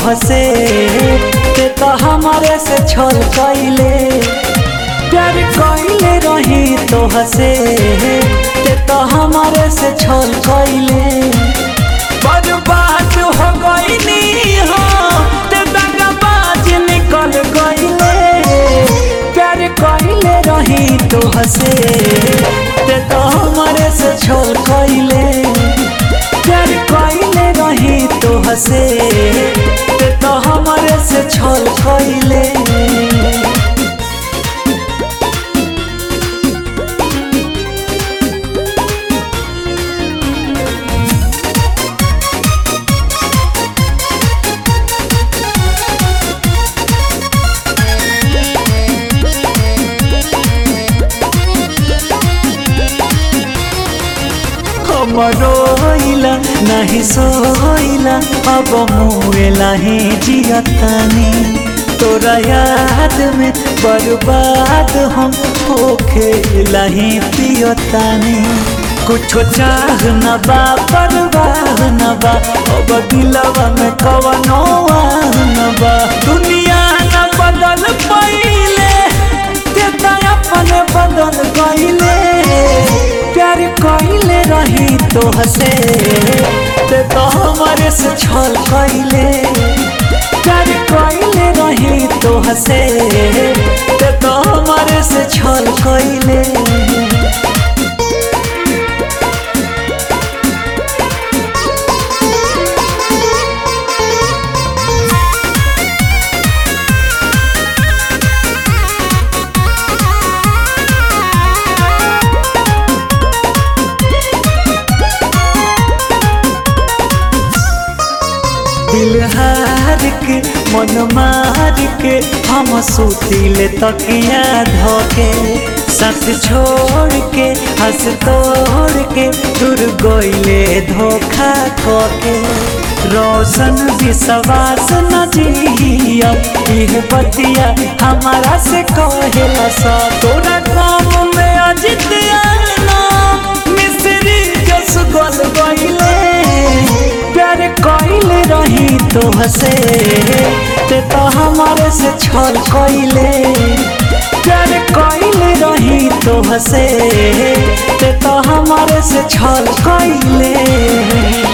हसे ते तो हमारे से छल कैले प्यार कैले रही तो हसे ते तो हमारे से छल कैले बर्बाद हो गईनी हो ते दगाबाज निकल गईले प्यार कैले रही तो हसे ते तो हमारे से छल कैले प्यार कैले रही तो हसे ते तो हमारे से छल कैले रोइला नहीं सोइला अब मुएला ही जियतानी तोरा याद में बर्बाद हम होखेला ही पियतानी कुछो चाह न बा परवाह न बा अब दिलवा में कवनो आह न बा दुनिया न बदल पइले तेता अपने बदल गइले प्यार कइले रही तो हसे ते तो हमारे से छल कइले प्यार कइले रही तो हसे ते तो हमारे से छल कइले दिल हार के मन मार के हम सुतिले तकिया धोके साथ छोड़ के हंस तोड़ के दूर गइले धोखा खोके रोशन विश्वास न जिया यह बतिया हमारा से कहेला सा तोरा काम में अजित नाम मिस्री जस गल गइले प्यार कइले रही तो हसे ते तो हमारे से छल कइले प्यार कइले रही तो हसे ते तो हमारे से छल कइले